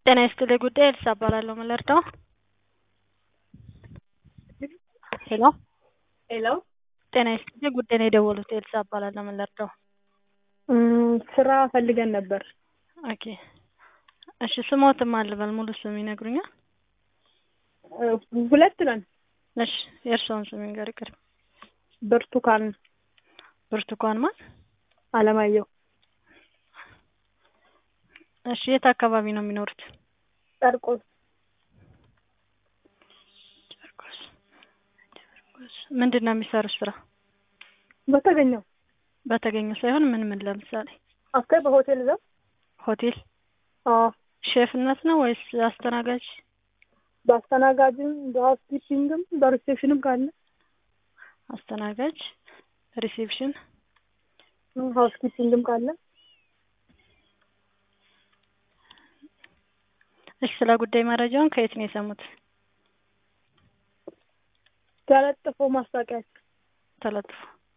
ጤና ይስጥልኝ ጉዳይ ኤልሳ እባላለሁ ምን ልርዳው? ሄሎ ሄሎ ጤና ይስጥልኝ ጉዳይ ነው የደወሉት ኤልሳ እባላለሁ ምን ልርዳው? ስራ ፈልገን ነበር። ኦኬ እሺ ስሞትም አልበል ሙሉ ስም ይነግሩኛል? ሁለት ነን። እሺ የእርስዎን ስም ይንገር ይቅር ብርቱካን ብርቱካን ማን? አለማየሁ እሺ የት አካባቢ ነው የሚኖሩት? ጨርቆስ ጨርቆስ ጨርቆስ ምንድን ነው የሚሰሩት ስራ? በተገኘው በተገኘው ሳይሆን ምን ምን ለምሳሌ አስከ በሆቴል ዘው ሆቴል አዎ ሼፍነት ነው ወይስ አስተናጋጅ? በአስተናጋጅም በሀውስኪፒንግም በሪሴፕሽንም ካለ አስተናጋጅ ሪሴፕሽን ሀውስኪፒንግም ካለ እሺ ስለ ጉዳይ መረጃውን ከየት ነው የሰሙት? ተለጥፎ ማስታወቂያ ተለጥፎ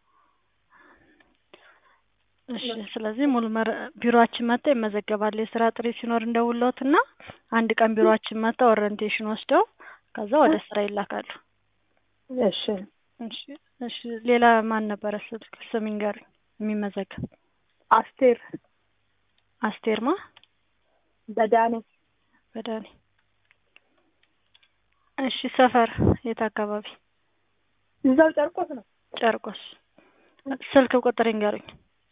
እሺ ስለዚህ ሙሉ መረ ቢሮአችን መጥተው ይመዘገባሉ። የስራ ጥሪ ሲኖር እንደውለውትና አንድ ቀን ቢሮአችን መጥተው ኦሪንቴሽን ወስደው ከዛ ወደ ስራ ይላካሉ። እሺ እሺ እሺ ሌላ ማን ነበረ ስልክ ስም ይንገሩኝ የሚመዘገብ? አስቴር አስቴርማ በዳኔ በዳኔ እሺ ሰፈር የት አካባቢ? እዛው ጨርቆስ ነው። ጨርቆስ ስልክ ቁጥር ይንገሩኝ?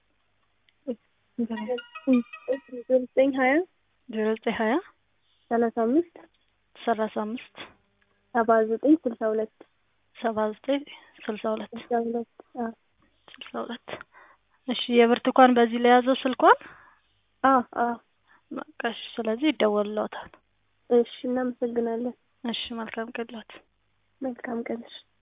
ዘጠኝ ሀያ ዜሮ ዘጠኝ ሀያ ሰላሳ አምስት ሰላሳ አምስት ሰባ ዘጠኝ ስልሳ ሁለት ሰባ ዘጠኝ ስልሳ ሁለት ስልሳ ሁለት አዎ ስልሳ ሁለት እሺ የብርቱካን በዚህ ላይ ያዘው ስልኳን? አዎ አዎ በቃ እሺ ስለዚህ ይደወልልዎታል። እሺ እናመሰግናለን። እሺ መልካም ቀን ይሁንልዎት። መልካም ቀን እሺ